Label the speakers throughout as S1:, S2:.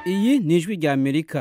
S1: iyi ni ijwi rya amerika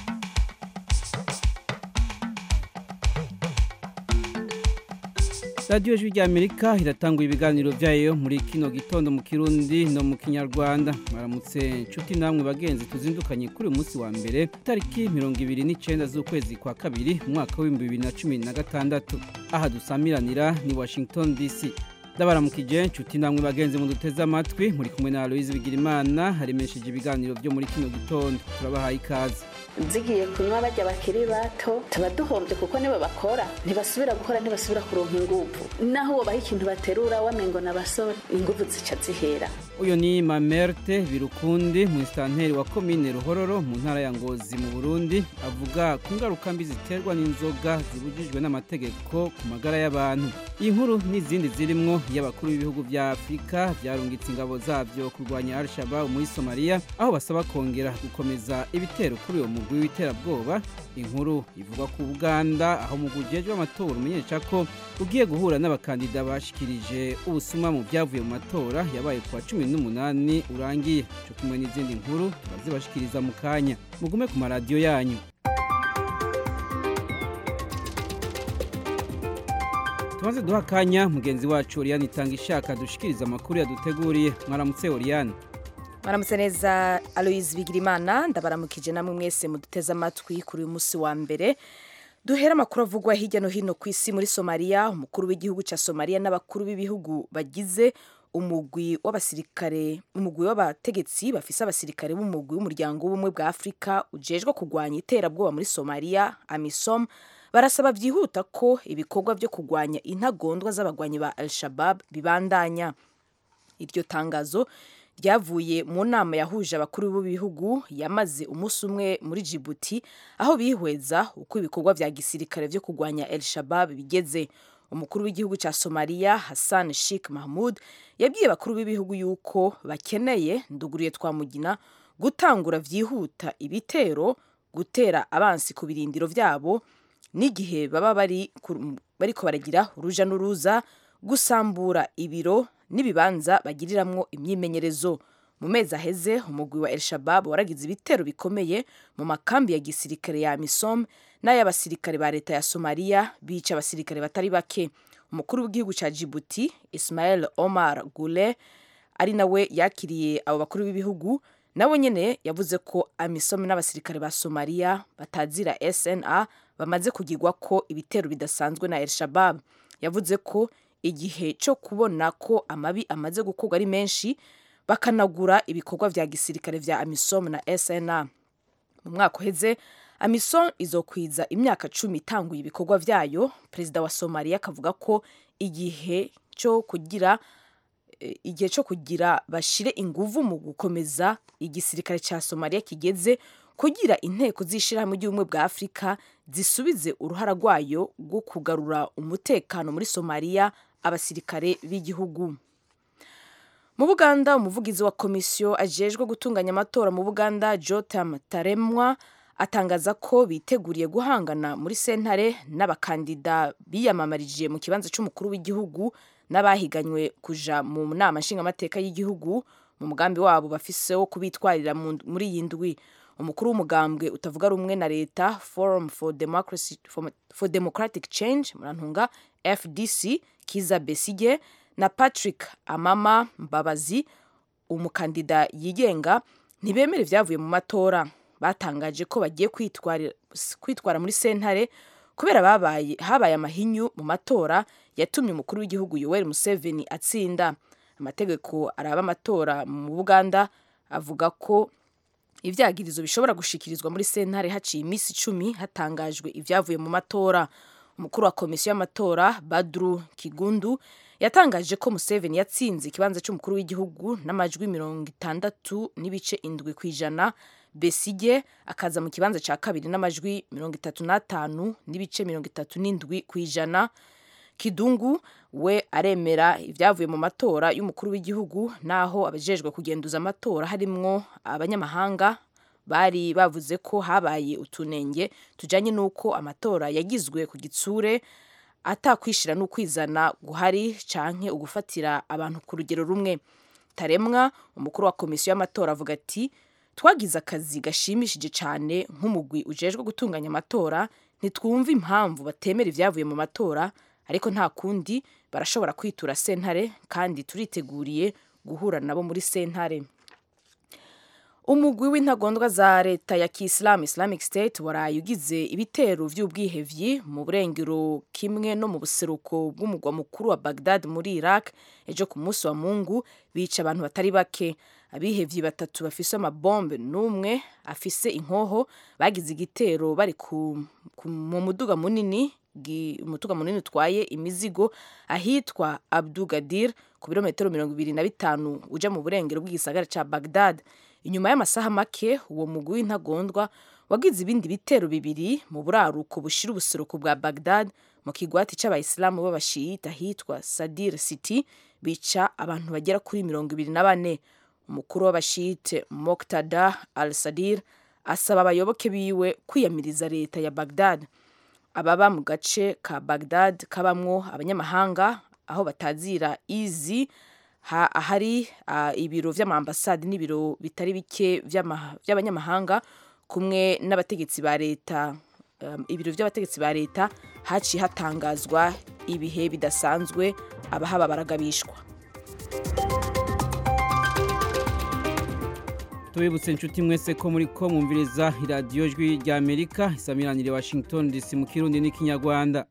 S1: radiyo ijwi rya amerika iratanga ibiganiro byayo muri kino gitondo mu kirundi no mu kinyarwanda mwaramutse inshuti namwe bagenzi tuzindukanye kuri uyu munsi wa mbere tariki mirongo ibiri n'icyenda z'ukwezi kwa kabiri umwaka w'ibihumbi bibiri na cumi na gatandatu aha dusamiranira ni washington dc ndabaramukije inshuti namwe bagenzi mu duteze amatwi muri kumwe na aloyizi bigirimana haremesheje ibiganiro byo muri kino gitondo turabahaye ikaze
S2: zigiye kunywa bajya bakiri bato tuba duhombye kuko nibo bakora ntibasubira gukora ntibasubira kuronka inguvu naho ubaha ikintu baterura wamengo n'abasore inguvu zica zihera
S1: uyu ni mamerte birukundi musitanteri wa komine ruhororo mu ntara ya ngozi mu burundi avuga ku ngaruka mbi ziterwa n'inzoga zibujijwe n'amategeko ku magara y'abantu iyi nkuru n'izindi zirimwo y'abakuru b'ibihugu bya afurika byarungitse ingabo zabyo kurwanya al-shabab muri somaliya aho basaba kongera gukomeza ibitero kuri uwo mugwi w'iterabwoba inkuru ivuga ku buganda aho umugwi ujejwe amatora umenyesha ko ugiye guhura n'abakandida bashikirije ubusuma mu byavuye mu matora yabaye ku wa cumi n'umunani urangiye cyo kumwe n'izindi nkuru turazibashikiriza mu kanya mugume ku maradiyo yanyu tumaze duha akanya mugenzi wacu oriyani itanga ishaka dushikiriza amakuru yaduteguriye mwaramutse oriyani
S3: mwaramutse neza aloyizi bigirimana ndabaramukije namwe mwese muduteze amatwi kuri uyu munsi wa mbere duhera amakuru avugwa hirya no hino ku isi muri somaliya umukuru w'igihugu cya somaliya n'abakuru b'ibihugu bagize umugwi w'abasirikare umugwi w'abategetsi bafise abasirikare b'umugwi w'umuryango w'ubumwe bwa afurika ujejwe kurwanya iterabwoba muri somaliya amisom barasaba byihuta ko ibikorwa byo kurwanya intagondwa z'abagwanyi ba al-shabab bibandanya iryo tangazo ryavuye mu nama yahuje abakuru b'ibihugu yamaze umunsi umwe muri Djibouti aho bihweza uko ibikorwa vya gisirikare vyo kurwanya El Shabab bigeze umukuru w'igihugu cya Somalia Hassan Sheikh Mahmud yabwiye abakuru b'ibihugu yuko bakeneye nduguriye twamugina gutangura vyihuta ibitero gutera abansi ku birindiro vyabo n'igihe baba bari bariko baragira uruja n'uruza gusambura ibiro n'ibibanza bagiriramwo imyimenyerezo mu mezi aheze umugwi wa El Shabab waragize ibitero bikomeye mu makambi ya gisirikare ya Amisom n'ay'abasirikare ba leta ya Somalia bica abasirikare batari bake umukuru w'igihugu ca Djibouti Ismail Omar Gule ari nawe yakiriye abo bakuru b'ibihugu nawe nyene yavuze ko Amisom n'abasirikare ba Somalia batazira SNA bamaze kugirwa ko ibitero bidasanzwe na El Shabab yavuze ko igihe cyo kubona ko amabi amaze gukorwa ari menshi bakanagura ibikorwa vya gisirikare vya amisom na sna mu mwaka uheze amisom izokwiza imyaka cumi itanguye ibikorwa vyayo perezida wa somaliya akavuga ko igihe cyo kugira igihe cyo kugira bashire inguvu mu gukomeza igisirikare ca somaliya kigeze kugira inteko z'ishirahamwe ry'ubumwe bwa afurika zisubize uruhara rwayo rwo kugarura umutekano muri somaliya abasirikare b'igihugu mu buganda umuvugizi wa komisiyo ajejwe gutunganya amatora mu buganda jotam taremwa atangaza ko biteguriye guhangana muri sentare n'abakandida biyamamarije mu kibanza cy'umukuru w'igihugu n'abahiganywe kuja mu nama nshingamateka y'igihugu mu mugambi wabo bafise wo kubitwarira muri iyi ndwi umukuru w'umugambwe utavuga rumwe na leta forum for, Democracy, for, for democratic change murantunga fdc kiza besige na patrick amama mbabazi umukandida yigenga ntibemera ibyavuye mu matora batangaje ko bagiye kwitwara muri sentare kubera babaye habaye amahinyu mu matora yatumye umukuru w'igihugu yoweri museveni atsinda amategeko araba amatora mu buganda avuga ko ivyagirizo bishobora gushikirizwa muri sentare haciye iminsi icumi hatangajwe ibyavuye mu matora umukuru wa komisiyo y'amatora badru kigundu yatangaje ko museveni yatsinze ikibanza cy'umukuru w'igihugu n'amajwi mirongo itandatu n'ibice indwi ku ijana besige akaza mu kibanza cya kabiri n'amajwi mirongo itatu n'atanu n'ibice mirongo itatu n'indwi ku ijana kidungu we aremera ibyavuye mu matora y'umukuru w'igihugu naho abajejwe kugenduza amatora harimwo abanyamahanga bari bavuze ko habaye utunenge tujanye n'uko amatora yagizwe ku gitsure atakwishira n'ukwizana guhari canke ugufatira abantu ku rugero rumwe taremwa umukuru wa komisiyo y'amatora avuga ati twagize akazi gashimishije cyane nk'umugwi ujejwe gutunganya amatora ntitwumva impamvu batemera ibyavuye mu matora ariko nta kundi barashobora kwitura sentare kandi turiteguriye guhura nabo muri sentare umugwi w'intagondwa za leta ya kisilamu islamic state waraye ugize ibitero vy'ubwihevyi mu burengero kimwe no mu buseruko bw'umugwa mukuru wa bagdad muri iraq ejo ku munsi wa mungu bica abantu batari bake abihevyi batatu bafise amabombe n'umwe afise inkoho bagize igitero bari ku, ku, mu muduga munini umutuga munini utwaye imizigo ahitwa abdugadir ku birometero mirongo ibiri na bitanu uja mu burengero bw'igisagara ca bagdad inyuma y'amasaha make uwo mugwi w'intagondwa wagize ibindi bitero bibiri mu buraruko bushira ubuseruko bwa bagdad mu kigwati c'abayisilamu b'abashiyita ahitwa sadir city bica abantu bagera kuri mirongo ibiri na bane umukuru w'abashiyite moktada al sadir asaba abayoboke biwe kwiyamiriza leta ya bagdad ababa mu gace ka bagdad kabamwo abanyamahanga aho batazira izi ahari ibiro vy'amaambasade n'ibiro bitari bike vy'abanyamahanga kumwe n'abategetsi ba leta ibiro vy'abategetsi ba leta haciye hatangazwa ibihe bidasanzwe abahaba baragabishwa
S1: tubibutse inshuti mwese ko muri ko mwumviriza iradiyo jwi rya amerika isamiranire washington dc mu kirundi n'ikinyarwanda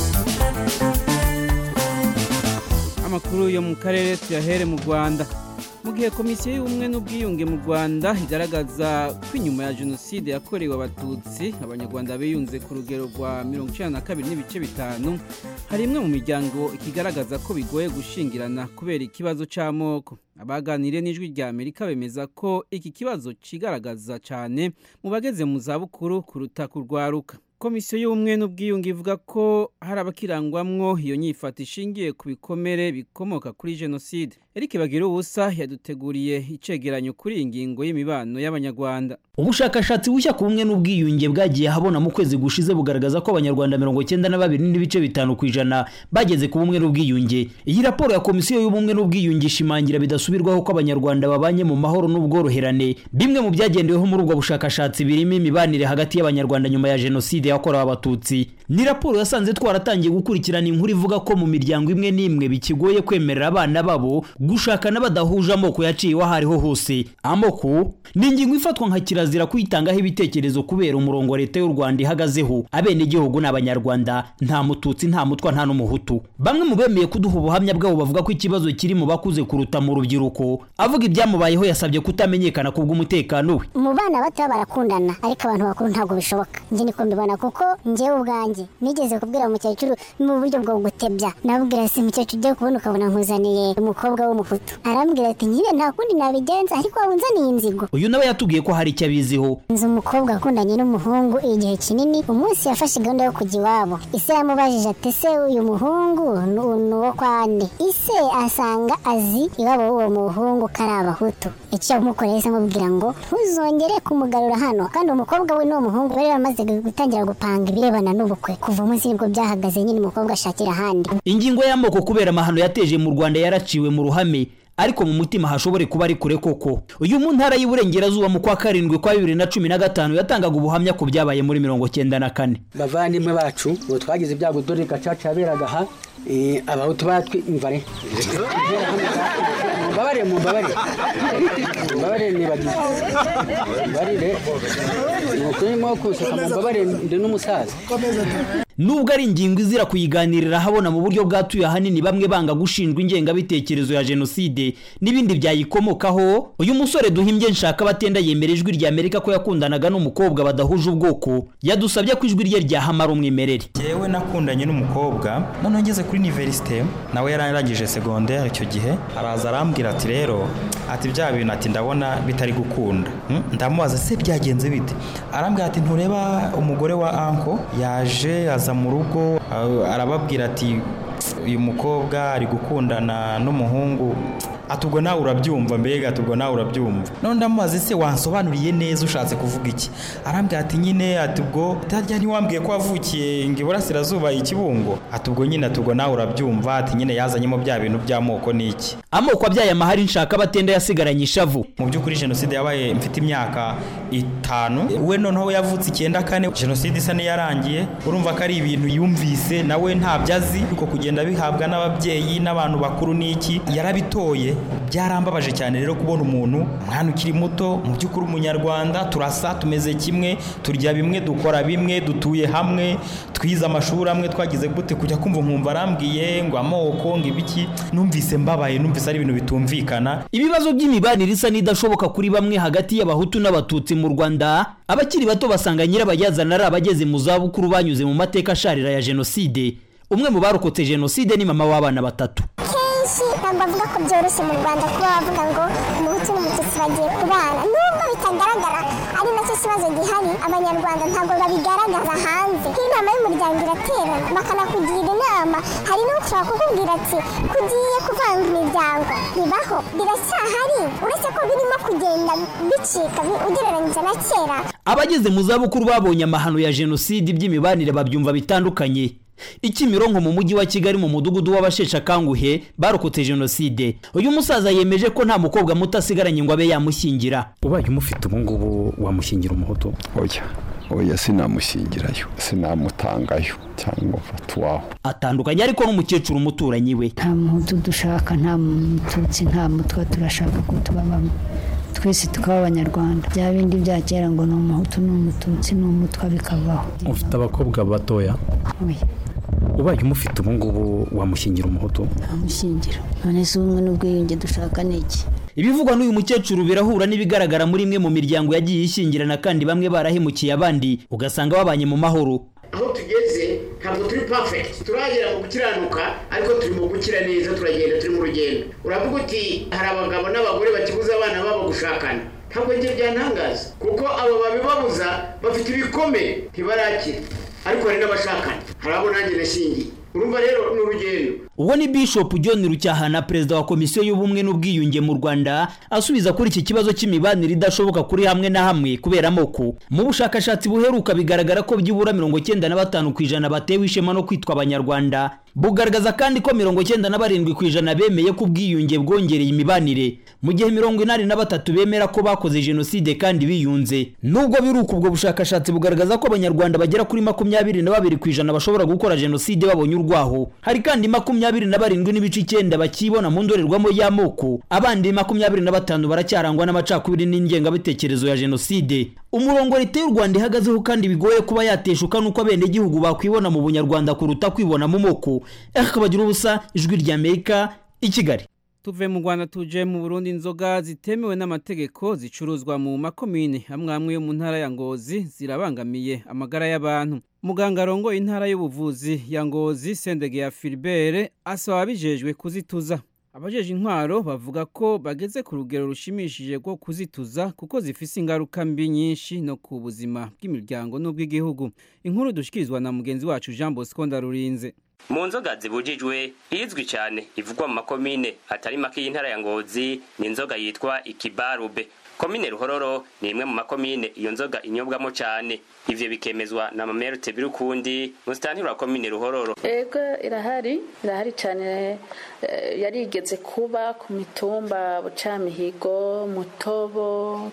S1: amakuru yo mu karere tuyahere mu rwanda mu gihe komisiyo y'ubumwe n'ubwiyunge mu rwanda igaragaza ko inyuma ya jenoside yakorewe abatutsi abanyarwanda biyunze ku rugero rwa mirongo icyenda na kabiri n'ibice bitanu hari imwe mu miryango ikigaragaza ko bigoye gushingirana kubera ikibazo cy'amoko abaganiriye n'ijwi rya amerika bemeza ko iki kibazo kigaragaza cyane mu bageze mu zabukuru kuruta kurwaruka komisiyo y'ubumwe n'ubwiyunge ivuga ko hari abakirangwamwo iyo nyifata ishingiye ku bikomere bikomoka kuri jenoside Eric bagira ubusa yaduteguriye icegeranyo kuri iyi ngingo y'imibano y'abanyarwanda
S4: ubushakashatsi bushya ku bumwe n'ubwiyunge bwagiye habona mu kwezi gushize bugaragaza ko abanyarwanda mirongo cyenda na babiri n'ibice bitanu ku ijana bageze ku bumwe n'ubwiyunge iyi raporo ya komisiyo y'ubumwe n'ubwiyunge ishimangira bidasubirwaho ko abanyarwanda babanye mu mahoro n'ubworoherane bimwe mu byagendeweho muri ubwo bushakashatsi birimo imibanire hagati y'abanyarwanda nyuma ya jenoside yakorewe abatutsi ni raporo yasanze twaratangiye gukurikirana inkuru ivuga ko mu miryango imwe n'imwe bikigoye kwemerera abana babo gushakana badahuje amoko yaciyeho aho ariho hose amoko ni ingingo ifatwa nka kirazira kuyitangaho ibitekerezo kubera umurongo leta y'u rwanda ihagazeho abenegihugu ni abanyarwanda nta mututsi nta mutwa nta n'umuhutu bamwe mu bemeye kuduha ubuhamya bwabo bavuga ko ikibazo kiri mu bakuze kuruta mu rubyiruko avuga ibyamubayeho yasabye kutamenyekana ku bw'umutekano we
S5: mu bana bato barakundana ariko abantu bakuru ntabwo bishoboka njye niko mbibona kuko njyewe ubwanjye nigeze kubwira umukecuru mu buryo bwo gutebya nabwira si umukecuru ugiye kubona ukabona nkuzaniye umukobwa w'umuhutu arambwira ati nyine nta kundi nabigenza ariko waba unzaniye inzigo
S4: uyu nawe yatubwiye ko hari icyo abiziho
S5: nzi umukobwa akundanye n'umuhungu igihe kinini umunsi yafashe gahunda yo kujya iwabo ise yamubajije ati se uyu muhungu ni uwo kwa nde ise asanga azi iwabo w'uwo muhungu ko ari abahutu icyo yamukoreye se amubwira ngo ntuzongere kumugarura hano kandi umukobwa we n'uwo muhungu bari bamaze gutangira gupanga ibirebana n'ubukwe kuva umunsi nibwo byahagaze nyine umukobwa ashakira ahandi
S4: ingingo y'amoko kubera amahano yateje mu rwanda yaraciwe mu ruhame ariko mu mutima hashobore kuba ari kure koko uyu mu ntara y'uburengerazuba mu kwa karindwi kwa bibiri na cumi na gatanu yatangaga ubuhamya ku byabaye muri mirongo cyenda na kane
S6: bavandimwe bacu ubu twagize ibyago dore gacaca yaberaga aha abahutu batwimvare mumbabarire mumbabarire mumbabarire nibagize mumbabarire ni ukurimo kuseka mumbabarire ndi n'umusaza
S4: nubwo ari ingingo izira kuyiganirira habona mu buryo bwatuye ahanini bamwe banga gushinjwa ingengabitekerezo ya jenoside n'ibindi byayikomokaho uyu musore duhimbye nshaka batenda yemera ijwi rya amerika ko yakundanaga n'umukobwa badahuje ubwoko yadusabye ko ijwi rye ryahamara umwimerere
S7: yewe nakundanye n'umukobwa noneho ngeze kuri univerisite nawe yararangije segonderi icyo gihe araza arambwira ati rero ati bya bintu ati ndabona bitari gukunda ndamubaza se byagenze bite arambwira ati ntureba umugore wa anko yaje aza mu rugo arababwira ati uyu mukobwa ari gukundana n'umuhungu ati ubwo nawe urabyumva mbega ati ubwo nawe urabyumva none ndamubaza ese wansobanuriye neza ushatse kuvuga iki arambwira ati nyine ati ubwo utarya ntiwambwiye ko wavukiye ngo iburasirazuba ikibungo ati ubwo nyine ati ubwo nawe urabyumva ati nyine yazanyemo bya bintu by'amoko ni iki
S4: amoko abyaye amahari nshaka batenda yasigaranye ishavu
S7: mu by'ukuri jenoside yabaye mfite imyaka itanu we noneho yavutse icyenda kane jenoside isa n'iyarangiye urumva ko ari ibintu yumvise nawe ntabyo azi ariko kugenda bihabwa n'ababyeyi n'abantu bakuru n'iki yarabitoye byarambabaje cyane rero kubona umuntu umwana ukiri muto mu by'ukuri umunyarwanda turasa tumeze kimwe turya bimwe dukora bimwe dutuye hamwe twize amashuri amwe twagize gute kujya kumva nkumva arambwiye ngo amoko ngo ibiki numvise mbabaye numvise ari ibintu bitumvikana
S4: ibibazo by'imibanire isa n'idashoboka kuri bamwe hagati y'abahutu n'abatutsi mu rwanda abakiri bato basanga nyirabayazana ari abageze mu zabukuru banyuze mu mateka asharira ya jenoside umwe mu barokotse jenoside ni mama w'abana batatu
S5: kenshi ntabwo bavuga ko byoroshye mu rwanda kuba bavuga ngo umuhutu n'umututsi bagiye kubana nubwo bitagaragara ari nacyo kibazo gihari abanyarwanda ntabwo babigaragaza hanze nk'inama y'umuryango iraterana bakanakugira inama hari n'ushobora kukubwira ati kugiye kuvanga imiryango bibaho biracyahari uretse ko birimo kugenda bicika ugereranyije na kera
S4: abageze mu zabukuru babonye amahano ya jenoside iby'imibanire babyumva bitandukanye ikimironko mu mujyi wa kigali mu mudugudu w'abasheshe akanguhe barokotse jenoside uyu musaza yemeje ko nta mukobwa muto asigaranye ngo abe yamushyingira
S8: ubaye umufite ubu ngubu wamushyingira umuhutu
S9: oya oya sinamushyingirayo sinamutangayo cyangwa mfata uwaho
S4: atandukanye ariko n'umukecuru umuturanyi we
S10: nta muhutu dushaka nta mututsi nta mutwa turashaka ko tuba bamwe twese tukaba abanyarwanda bya bindi bya kera ngo ni umuhutu ni umututsi ni umutwa bikavaho
S8: ufite abakobwa batoya
S10: oya
S8: ubaye umufite ubu ngubu wamushyingira umuhutu
S10: ntamushyingira none se ubumwe n'ubwiyunge dushaka ni iki
S4: ibivugwa n'uyu mukecuru birahura n'ibigaragara muri imwe mu miryango yagiye ishyingirana kandi bamwe barahemukiye abandi ugasanga babanye mu mahoro
S11: aho tugeze ntabwo turi perfect turagera mu gukiranuka ariko turi mu gukira neza turagenda turi mu rugendo uravuga uti hari abagabo n'abagore bakibuza abana babo gushakana ntabwo njye byantangaza kuko abo babibabuza bafite ibikomere ntibarakira ariko hari n'abashakana hari abo nanjye nashingiye urumva rero ni urugendo
S4: uwo ni bishop john rucyahana perezida wa komisiyo y'ubumwe n'ubwiyunge mu rwanda asubiza kuri iki kibazo cy'imibanire idashoboka kuri hamwe na hamwe kubera amoko mu bushakashatsi buheruka bigaragara ko byibura mirongo cyenda na batanu ku ijana batewe ishema no kwitwa abanyarwanda bugaragaza kandi ko mirongo cyenda na barindwi ku ijana bemeye ko ubwiyunge bwongereye imibanire mu gihe mirongo inani na batatu bemera ko bakoze jenoside kandi biyunze nubwo biri uko ubwo bushakashatsi bugaragaza ko abanyarwanda bagera kuri makumyabiri na babiri ku ijana bashobora gukora jenoside babonye urwaho hari kandi makumyabiri na barindwi n'ibice icyenda bakibona mu ndorerwamo y'amoko abandi makumyabiri na batanu baracyarangwa n'amacakubiri n'ingengabitekerezo ya jenoside umurongo leta y'u rwanda ihagazeho kandi bigoye kuba yateshuka n'uko abenegihugu bakwibona mu bunyarwanda kuruta kwibona mu moko akabagira ubusa ijwi ry'amerika i kigali
S1: tuve mu rwanda tuje mu burundi inzoga zitemewe n'amategeko zicuruzwa mu makomine amwe amwe yo mu ntara ya ngozi zirabangamiye amagara y'abantu muganga arongoye intara y'ubuvuzi ya ngozi sendege ya filibere asaba abijejwe kuzituza abajeje intwaro bavuga ko bageze ku rugero rushimishije rwo kuzituza kuko zifise ingaruka mbi nyinshi no ku buzima bw'imiryango n'ubw'igihugu inkuru dushikirizwa na mugenzi wacu jean bosco ndarurinze
S12: mu nzoga zibujijwe izwi cyane ivugwa mu makomine atari make y'intara ya ngozi ni inzoga yitwa ikibarube komine ruhororo ni imwe mu makomine iyo nzoga inyobwamo cyane ivyo bikemezwa na mamerute birukundi musitantiri wa komine ruhororo
S2: ego irahari irahari cyane yarigeze kuba ku mitumba bucamihigo mutobo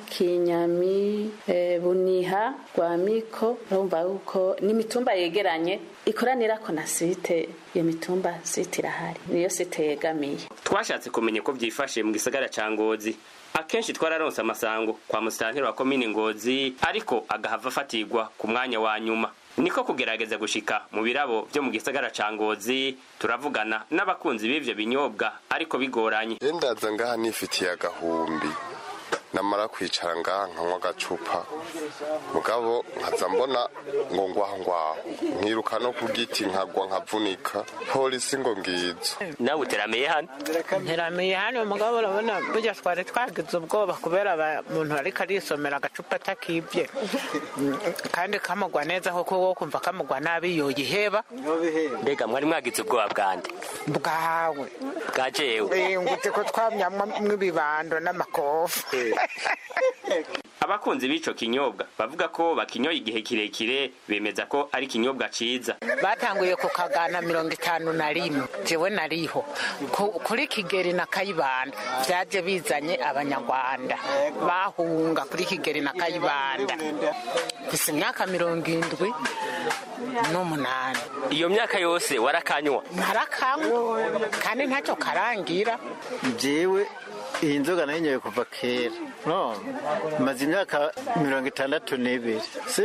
S2: kinyami buniha rwamiko urumva yuko ni imitumba yegeranye ikoranira ko na site iyo mitumba site irahari niyo site yegamiye
S12: twashatse kumenya uko byifashe mu gisagara ca ngozi akenshi twararonse amasango kwa musitantiri wa komini ngozi ariko agahava afatirwa ku mwanya wa nyuma niko kugerageza gushika mu birabo byo mu gisagara ca ngozi turavugana n'abakunzi b'ivyo binyobwa ariko bigoranye
S13: ndaza ngaha nifitiye agahumbi namara kwicara ngaha nkanywa agacupa mugabo nkaza mbona ngo ngwaho ngwaho nkiruka no ku giti nkagwa nkavunika polisi ngo ngizo
S12: nawe uteramiye hano
S14: nteramiye hano mugabo urabona burya twari twagize ubwoba kubera umuntu ariko arisomera agacupa atakibye kandi kamugwa neza kuko wo kumva kamugwa nabi yoyiheba
S12: mbega mwari mwagize ubwoba bwande
S14: bwawe
S12: bwa jewe
S14: ngutse ko twamyamwo ibibando n'amakofu
S12: abakunzi b'ico kinyobwa bavuga ko bakinyoye igihe kirekire bemeza ko ari ikinyobwa ciza
S14: batanguye ku kagana mirongo itanu na rimwe jewe nariho kuri kigeri na kayibanda vyaje bizanye abanyarwanda bahunga kuri kigeri na kayibanda gusa imyaka mirongo indwi n'umunani
S12: iyo myaka yose warakanywa
S14: narakanywa kandi ntacyo karangira
S15: jewe iyi nzoga nayinyoye kuva kera no maze imyaka mirongo itandatu n'ibiri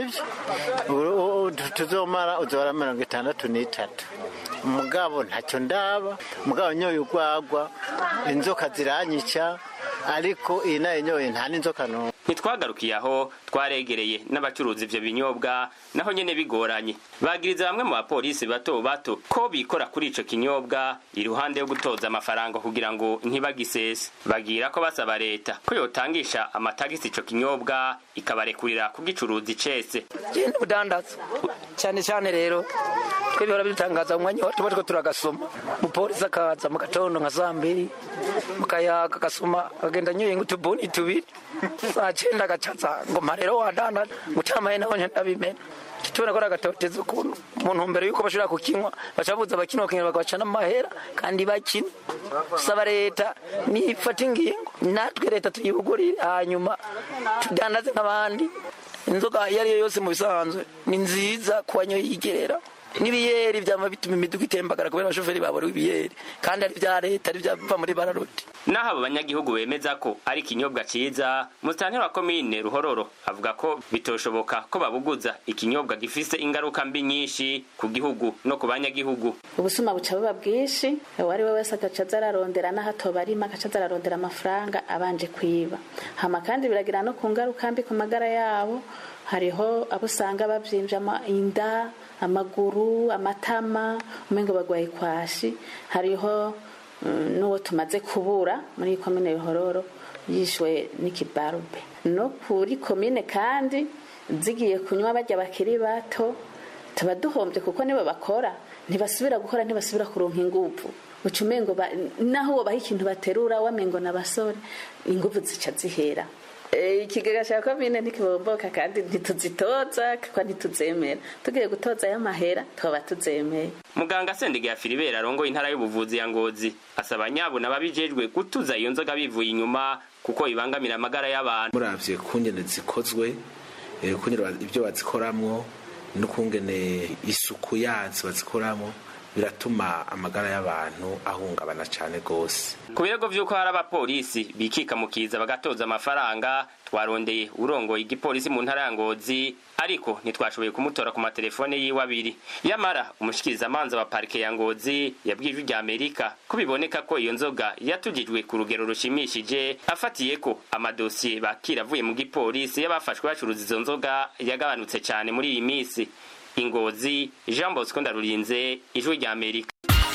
S15: sibyo tuzomara uzora mirongo itandatu n'itatu umugabo ntacyo ndaba umugabo nyoye urwagwa inzoka ziranyica ariko iyi nayinyoye nta n'inzoka n'umwe
S12: ntitwagarukiye aho twaregereye n'abacuruza ivyo binyobwa naho nyene bigoranye bagiriza bamwe mu bapolisi bato bato ko bikora kuri ico kinyobwa iruhande yo gutoza amafaranga kugira ngo ntibagisese bagira ko basaba leta ko yotangisha amatagisi ico kinyobwa ikabarekurira kugicuruza icese
S16: genda ubudandaza cyane cyane rero twe bihora bidutangaza mu mwanya tuba turiko turagasoma umupolisi akaza mu gatondo nka saa mbiri mukayaga agasoma agenda anyoye nk'utubuni tubiri saa cyenda agacaza ngo mpa rero wadandaza gutamaye naho ndabimena tubona ko ari agatoteza ukuntu mu ntumbero y'uko bashobora kukinywa bacabuza abakina bakinywa bakabaca n'amahera kandi bakina saba leta nifata ingingo natwe leta tuyibugurire hanyuma tudandaze nk'abandi inzoga iyo ari yo yose mu bisanzwe ni nziza ku banyoye yigerera n'ibiyeri byama bituma imiduga itembagara kubera abashoferi babura ibiyeri kandi ari bya leta ari byava muri bararoti
S12: naho abo banyagihugu bemeza ko ari ikinyobwa ciza musitanteri wa komine ruhororo avuga ko bitoshoboka ko babuguza ikinyobwa gifise ingaruka mbi nyinshi ku gihugu no ku banyagihugu
S2: ubusuma buca buba bwinshi uwo ari we wese agaca aza ararondera n'aho atoba arima agaca aza ararondera amafaranga abanje kwiba hama kandi biragira no ku ngaruka mbi ku magara yabo hariho abo usanga bavyimvye inda amaguru amatama umengo bagwaye kwashi hariho n'uwo tumaze kubura muri komine ruhororo yishwe n'ikibarube no kuri komine kandi zigiye kunywa bajya bakiri bato tuba duhombye kuko nibo bakora ntibasubira gukora ntibasubira kuronka inguvu uca umengo naho wobaha ikintu baterura wamengo n'abasore inguvu zica zihera ikigega cya komine ntikibomboka kandi ntituzitoza kuko ntituzemera tugiye gutoza y'amahera twaba tuzemeye
S12: muganga sendiga filibera arongoye intara y'ubuvuzi ya ngozi asaba nyabuna ababijejwe gutuza iyo nzoga bivuye inyuma kuko ibangamira amagara y'abantu
S17: muravye kungene zikozwe kungene ibyo bazikoramwo n'ukungene isuku yazo bazikoramwo biratuma amagara y'abantu ahungabana cyane rwose
S12: ku birego vy'uko hari abapolisi bikika mu kiza bagatoza amafaranga twarondeye urongoye igipolisi mu ntara ya ngozi ariko ntitwashoboye kumutora ku matelefone yiwe abiri yamara umushikirizamanza wa parike ya ngozi yabwiye ijwi rya amerika ko biboneka ko iyo nzoga yatugijwe ku rugero rushimishije afatiye ko amadosiye bakira avuye mu gipolisi y'abafashwe bacuruza izo nzoga yagabanutse cyane muri iyi minsi ingozi jean bosco ndarurinze ijwi rya amerika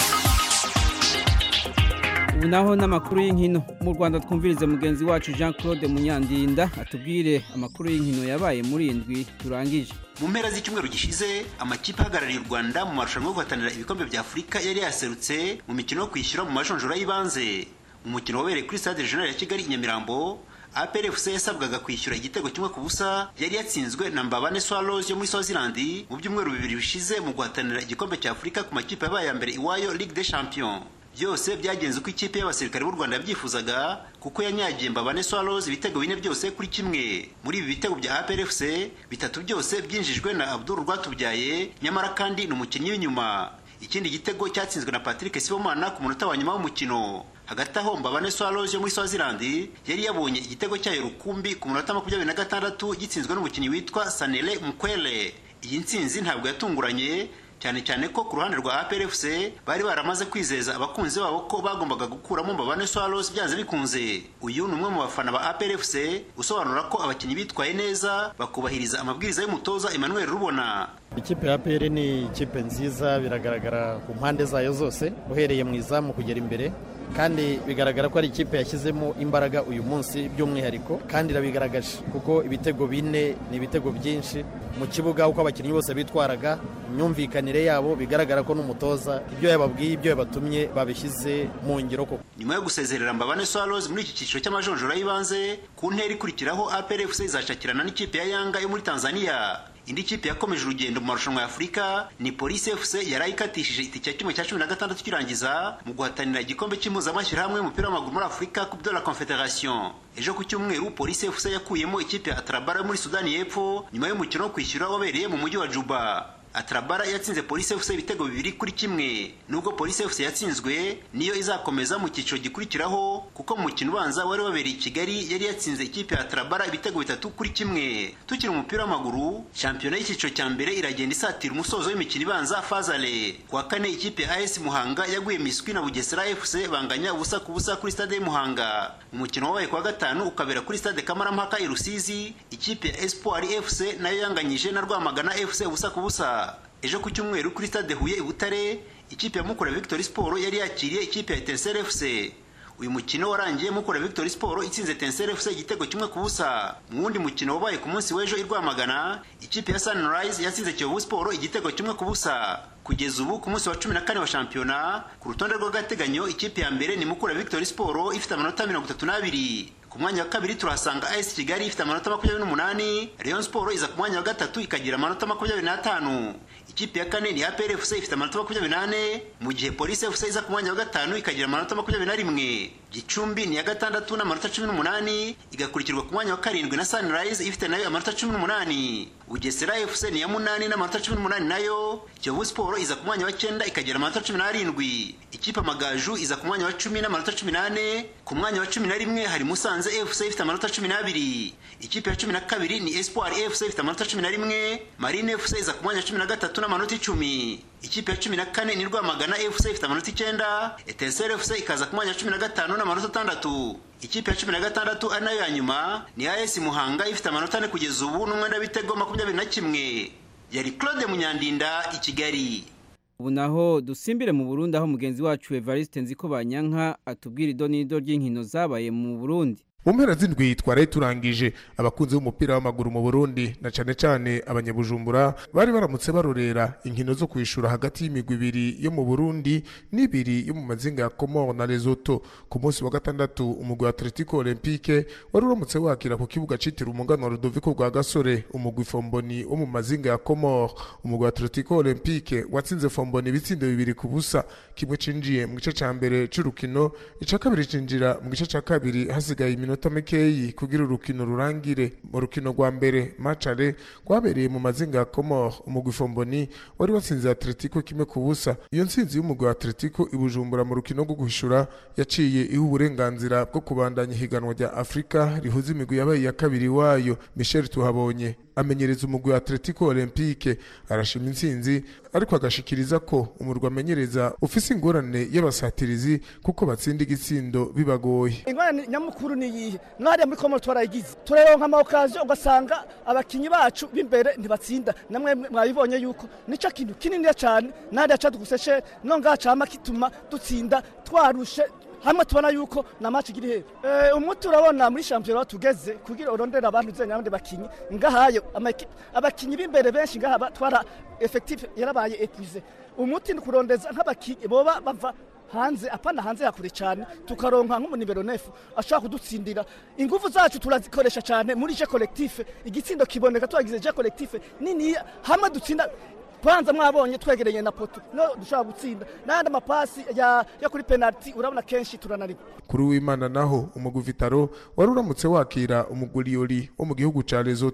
S1: ubu naho n'amakuru y'inkino mu rwanda twumvirize mugenzi wacu jean claude munyandinda atubwire amakuru y'inkino yabaye muri indwi turangije
S18: mu mpera z'icyumweru gishize amakipe ahagarariye u rwanda mu marushanwa yo guhatanira ibikombe bya afurika yari yaserutse mu mikino yo kwishyura mu majonjora y'ibanze umukino wabereye kuri stade regional ya kigali i nyamirambo APRFC yasabwaga kwishyura igitego kimwe ku busa yari yatsinzwe na Mbabane Swallows yo muri Swaziland mu byumweru bibiri bishize mu guhatanira igikombe cya Afurika ku makipe yabaye ya mbere iwayo Ligue des Champions byose byagenze uko ikipe y'abasirikare b'u Rwanda yabyifuzaga kuko yanyagiye Mbabane Swallows ibitego bine byose kuri kimwe muri ibi bitego bya APRFC bitatu byose byinjijwe na Abdul Rwatubyaye nyamara kandi ni umukinnyi w'inyuma ikindi gitego cyatsinzwe na Patrick Sibomana ku munota wa nyuma w'umukino hagati aho mbabane swallows yo muri swaziland yari yabonye igitego cyayo rukumbi ku munota makumyabiri na gatandatu gitsinzwe n'umukinnyi witwa sanele mukwele iyi ntsinzi ntabwo yatunguranye cyane cyane ko ku ruhande rwa APRFC bari baramaze kwizeza abakunzi babo ko bagombaga gukuramo Mbabane Swallows byanze bikunze uyu ni umwe mu bafana ba APRFC usobanura ko abakinnyi bitwaye neza bakubahiriza amabwiriza y'umutoza Emmanuel Rubona
S19: ikipe ya APR ni ikipe nziza biragaragara ku mpande zayo zose uhereye mu izamu kugera imbere kandi bigaragara ko ari ikipe yashyizemo imbaraga uyu munsi by'umwihariko kandi irabigaragaje kuko ibitego bine ni ibitego byinshi mu kibuga uko abakinnyi bose bitwaraga imyumvikanire yabo bigaragara ko n'umutoza ibyo yababwiye ibyo yabatumye babishyize mu ngiro koko
S18: nyuma yo gusezerera Mbabane Swallows muri iki cyiciro cy'amajonjora y'ibanze ku ntera ikurikiraho APRFC izashakirana n'ikipe ya Yanga yo muri Tanzania indi kipe yakomeje urugendo mu marushanwa ya afurika ni polisi fc yari ikatishije itike ya kimwe cya cumi na gatandatu kirangiza mu guhatanira igikombe cy'impuzamashyirahamwe y'umupira w'amaguru muri afurika coupe de la confederation ejo ku cyumweru polisi fc yakuyemo ikipe ya atarabara yo muri sudani y'epfo nyuma y'umukino wo kwishyura wabereye mu mujyi wa juba atarabara yatsinze polisi fc ibitego bibiri kuri kimwe nubwo polisi fc yatsinzwe niyo izakomeza mu cyiciro gikurikiraho kuko mu mukino ubanza wari wabereye i kigali yari yatsinze ikipe ya atarabara ibitego bitatu kuri kimwe tukiri umupira w'amaguru shampiyona y'icyiciro cya mbere iragenda isatira umusozo w'imikino ibanza fazale kuwa kane ikipe ya as muhanga yaguye miswi na bugesera fc banganya ubusa ku busa kuri stade y'umuhanga umukino wabaye kuwa gatanu ukabera kuri stade kamarampaka i rusizi ikipe ya espoir fc nayo yanganyije na rwamagana fc ubusa ku busa ejo ku cyumweru kuri stade huye i butare ikipe ya mukura victory sport yari yakiriye ikipe ya etincelle fc uyu mukino warangiye mukura victory sport itsinze etincelle fc igitego kimwe ku busa mu wundi mukino wabaye ku munsi w'ejo i rwamagana ikipe ya sunrise yatsinze kiyovu sport igitego kimwe ku busa kugeza ubu ku munsi wa cumi na kane wa shampiyona ku rutonde rw'agateganyo ikipe ya mbere ni mukura victory sport ifite amanota mirongo itatu n'abiri ku mwanya wa kabiri turahasanga AS Kigali ifite amanota makumyabiri n'umunani Rayon Sport iza ku mwanya wa gatatu ikagira amanota makumyabiri n'atanu ikipe ya kane ni APR FC ifite amanota makumyabiri n'ane mu gihe Police FC iza ku mwanya wa gatanu ikagira amanota makumyabiri na rimwe Gicumbi ni iya gatandatu n'amanota cumi n'umunani igakurikirwa ku mwanya wa karindwi na Sunrise ifite nayo amanota cumi n'umunani Bugesera FC ni iya munani n'amanota cumi n'umunani nayo Kiyovu Sport iza ku mwanya wa cyenda ikagira amanota cumi n'arindwi ikipe Amagaju iza ku mwanya wa cumi n'amanota cumi n'ane ku mwanya wa cumi na rimwe hari Musanze FC ifite amanota cumi n'abiri ikipe ya cumi na kabiri ni Espoir FC ifite amanota cumi na rimwe Marine FC iza ku mwanya wa cumi na gatatu n'amanota icumi ikipe ya cumi na kane ni Rwamagana FC ifite amanota icyenda Etincelle FC ikaza ku mwanya wa cumi na gatanu n'amanota atandatu ikipe ya cumi na gatandatu ari nayo ya nyuma ni AS Muhanga ifite amanota ane kugeza ubu n'umwenda w'ibitego makumyabiri na kimwe yari Claude Munyandinda i Kigali
S1: ubu naho dusimbire mu Burundi aho mugenzi wacu Evariste Nziko Banyanka atubwira idonido ry'inkino zabaye mu Burundi
S20: mu mpera z'indwi twaraye turangije abakunzi b'umupira w'amaguru mu burundi na cane cane abanyabujumbura bari baramutse barorera inkino zo kwishura hagati y'imigwi ibiri yo mu burundi n'ibiri yo mu mazinga ya komoro na lesoto ku munsi wa gatandatu umugwi wa atletico olympique wari uramutse wakira ku kibuga citiriwe umugano wa rudoviko rwa gasore umugwi fomboni wo mu mazinga ya komoro umugwi wa atletico olympique watsinze fomboni ibitsindo bibiri ku busa kimwe cinjiye mu gice ca mbere c'urukino ica kabiri cinjira mu gice ca kabiri hasigaye iminota mikeyi kugira urukino rurangire mu rukino rwa mbere macare rwabereye mu mazinga ya komoro umugwi fomboni wari watsinze atletico kimwe ku busa iyo ntsinzi y'umugwi wa atletico ibujumbura mu rukino rwo guhishura yaciye iha uburenganzira bwo kubandanya ihiganwa rya afurika rihuza imigwi yabaye iya kabiri wayo michel tuhabonye amenyereza umugwi wa atletico olympique arashima intsinzi ariko agashikiriza ko umurwa amenyereza ufise ingorane y'abasatirizi kuko batsinda igitsindo bibagoye
S21: ingorane nyamukuru ni iyihe mwariya muri komoro twarayigize turaronka amawukaziyo ugasanga abakinyi bacu b'imbere ntibatsinda namwe mwabibonye yuko nicyo kintu kininiya cyane nahariya caduguseshe no ngaha cama kituma dutsinda twarushe hamwe tubona yuko na match iri hero eh umuti urabona muri shampiyona tugeze kugira urondera abantu zenya abandi bakinyi ngahayo abakinyi b'imbere benshi ngaha twara effective yarabaye épuisé umuti ni kurondeza nk'abakinyi boba bava hanze apana hanze yakure cyane tukaronka nk'umunibero nefu ashaka kudutsindira ingufu zacu turazikoresha cyane muri je collectif igitsindo kiboneka twagize je collectif nini hamwe dutsinda kwanza mwabonye twegereye na poto no dushobora gutsinda n'andi amapasi ya, ya kuri penalty urabona kenshi turanarigwa
S20: kuri w'imana naho umugwi vitaro wari uramutse wakira umuguriyori wo mu gihugu ca lesoto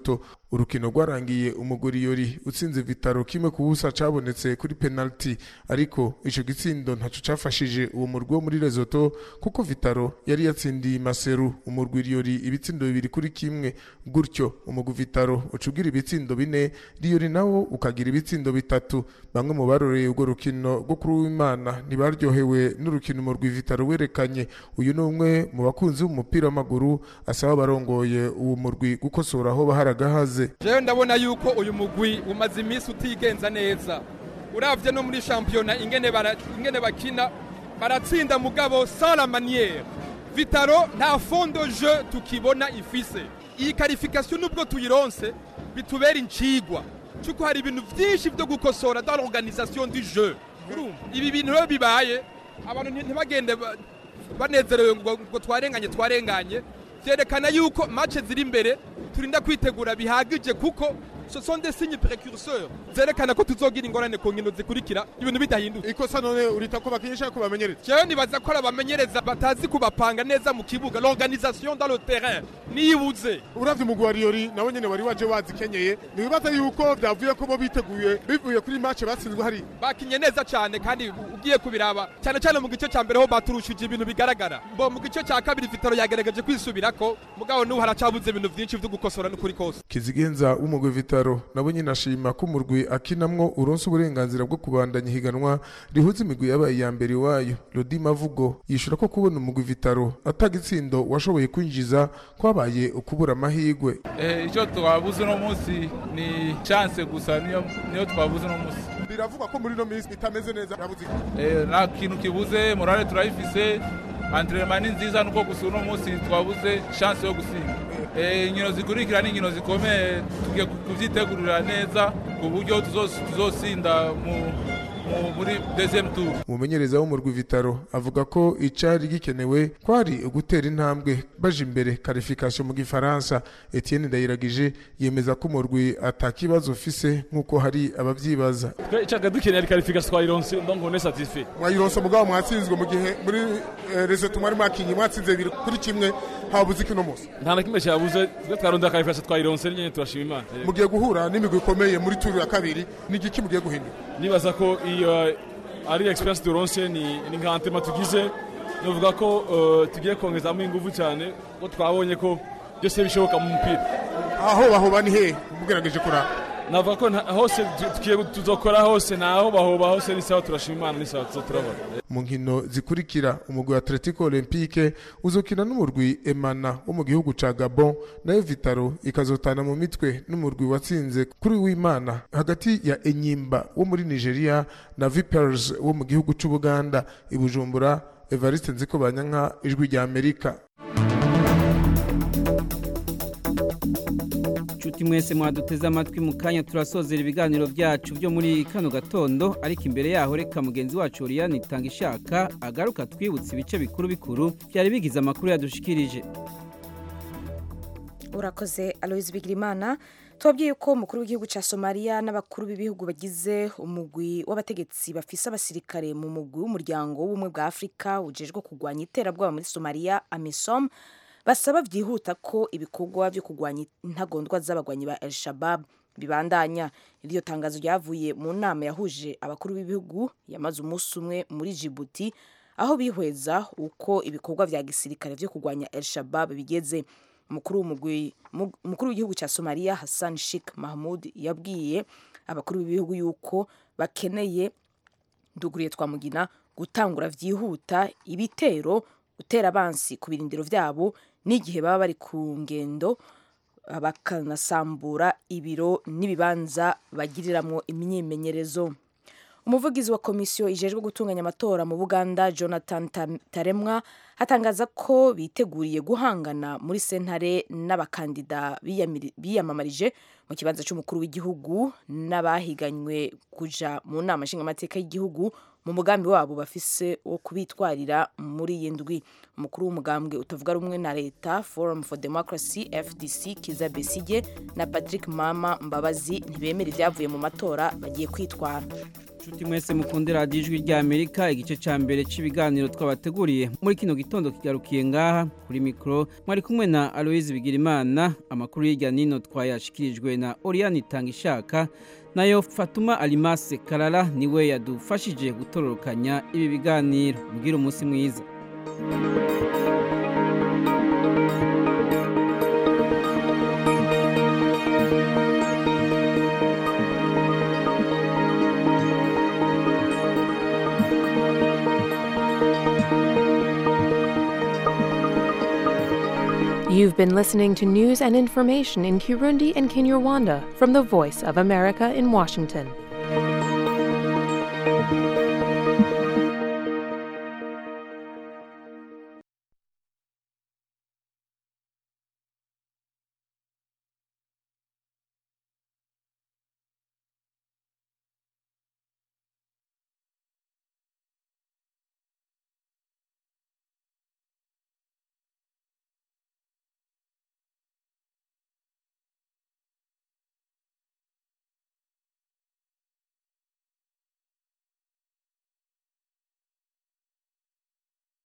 S20: urukino rwarangiye umugoriyori utsinze vitaro kimwe ku busa cabonetse kuri penalty ariko ico gitsindo ntaco cafashije uwo murwi wo muri Lesotho kuko vitaro yari yatsindiye maseru umurwiriyori ibitsindo bibiri kuri kimwe gutyo umugwi vitaro ucugira ibitsindo bine riyori nawo ukagira ibitsindo bitatu bamwe mu baroreye urwo rukino rwo kuri w'imana ntibaryohewe n'urukino umurwi vitaro werekanye uyu ni umwe mu bakunzi b'umupira w'amaguru asaba abarongoye uwo murwi gukosora aho baharagahaze
S3: jewe ndabona yuko uyu mugwi umaze iminsi utigenza neza uravye no muri shampiyona ingene bara- ingene bakina baratsinda mugabo sans la manière vitaro nta fond de jeu tukibona ifise iyi qualification nubwo tuyironse bitubera incigwa cuko hari ibintu vyinshi vyo gukosora dans l'organisation du jeu urumva ibi bintu rero bibaye abantu nti- ntibagende ba- banezerewe ngo ngo twarenganye twarenganye vyerekana yuko match ziri imbere turinda kwitegura bihagije kuko ce sont des signes précurseurs zerekana ko tuzogira ingorane ku nkino zikurikira ibintu bidahindutse
S20: ikosa none urita ko bakinisha ko bamenyereza
S3: jewe nibaza ko ari abamenyereza batazi kubapanga neza mu kibuga l'organisation dans le terrain niyibuze
S20: uravye umugwi wa riyori nawe nyene wari waje wazikenyeye ntibibaza yuko vyavuye ko bo biteguye bivuye kuri match batsinzwe hari
S3: bakinye neza cyane kandi ugiye kubiraba cyane cyane mu gice cya mbere ho baturushije ibintu bigaragara bo mu gice cya kabiri vitaro yagerageje kwisubirako mugabo n'ubu haracabuze ibintu byinshi byo gukosora n'ukuri kose
S20: kizigenza w'umugwi vitaro nabo nyine ashima ko umurwi akinamwo uronse uburenganzira bwo kubandanya ihiganwa rihuza imigwi yabaye iya mbere iwayo rodi mavugo yishura ko kubona umugwi vitaro atagitsindo washoboye kwinjiza kwabaye ukubura amahigwe
S22: Eh, icyo twabuze uno munsi ni chance gusa niyo niyo twabuze uno munsi
S20: biravugwa ko muri ino minsi itameze neza yabuze
S22: Eh, nta kintu kibuze morale turayifise entraînement ni nziza nuko gusa uno munsi twabuze chance yo gusinda Eh, inkino zikurikira ni inkino zikomeye tugiye kuvyitegurira neza ku buryo tuzos- tuzosinda mu mu- muri deuxième tour
S20: umumenyereza w'umurwi vitaro avuga ko icari gikenewe kwari ugutera intambwe baje imbere karifikasiyo mu gifaransa etienne ndayiragije yemeza ko umurwi atakibazo ufise nk'uko hari abavyibaza
S23: icyaga dukeneye ari karifikasi twayironse donc on est satisfait
S20: mwayironse mugabo mwatsinzwe mu gihe muri reseto mwari mwakinye mwatsinze bibiri kuri kimwe habuze iki uno munsi
S23: nta na kimwe cyabuze twe twarondera karifikasi twayironse nyine turashima imana
S20: mugiye guhura n'imigwi ikomeye muri turu ya kabiri ni igiki mugiye guhindura
S23: nibaza ko iyo ari experience turonse ni ni nka antema tugize novuga ko eh, tugiye kongezamo ingufu cyane ko twabonye ko byose bishoboka mu mupira
S20: aho bahoba ni hehe mugerageje kuraba
S23: navuga ko nta- hose tu- tugiye tuzokora hose ntaho bahoba hose ni sawa turashima imana ni sawa tuzoturabona
S20: mu nkino zikurikira umugwi wa atletico olympique uzokina n'umurwi emana wo mu gihugu ca gabon nayo vitaro ikazotana mu mitwe n'umurwi watsinze kuri w'imana hagati ya enyimba wo muri nigeria na vipers wo mu gihugu c'ubuganda i bujumbura evariste nziko banyanka ijwi rya amerika
S1: nshuti mwese mwaduteze amatwi mu kanya turasozera ibiganiro byacu byo muri kano gatondo ariko imbere yaho reka mugenzi wacu Oriane itanga ishaka agaruka twibutse ibice bikuru bikuru byari bigize amakuru yadushikirije
S24: urakoze aloyizi bigirimana tubabwiye ko umukuru w'igihugu cya somaliya n'abakuru b'ibihugu bagize umugwi w'abategetsi bafise abasirikare mu mugwi w'umuryango w'ubumwe bwa afurika ujejwe kurwanya iterabwoba muri somaliya amisom basaba byihuta ko ibikorwa byo kurwanya intagondwa z'abagwanyi ba el shabab bibandanya iryo tangazo ryavuye mu nama yahuje abakuru b'ibihugu yamaze umunsi umwe muri jibuti aho bihweza uko ibikorwa vya gisirikare vyo kurwanya el shabab bigeze umukuru w'umugwi mu- umukuru w'igihugu cya somaliya hassan sheikh mahmud yabwiye abakuru b'ibihugu yuko bakeneye nduguriye twamugina gutangura vyihuta ibitero gutera abansi ku birindiro vyabo n'igihe baba bari ku ngendo bakanasambura ibiro n'ibibanza bagiriramwo imyimenyerezo umuvugizi wa komisiyo ijejwe gutunganya amatora mu buganda jonathan Tam- taremwa atangaza ko biteguriye guhangana muri sentare n'abakandida biyamiri- biyamamarije mu kibanza cy'umukuru w'igihugu n'abahiganywe kuja mu nama nshingamateka y'igihugu mu mugambi wabo bafise wo kubitwarira muri iyi ndwi umukuru w'umugambwe utavuga rumwe na leta forum for democracy fdc kiza besige na patrick mama mbabazi ntibemera ibyavuye mu matora bagiye kwitwara
S1: Nshuti mwese mukunde radiyo ijwi rya Amerika igice ca mbere c'ibiganiro twabateguriye muri kino gitondo kigarukiye ngaha kuri mikro mwari kumwe na Aloise Bigirimana amakuru y'irya nino twayashikirijwe na Oriane Tangishaka nayo Fatuma Alimase Karara niwe yadufashije gutororokanya ibi biganiro mugira umunsi mwiza
S5: You've been listening to news and information in Kirundi and Kinyarwanda from the Voice of America in Washington.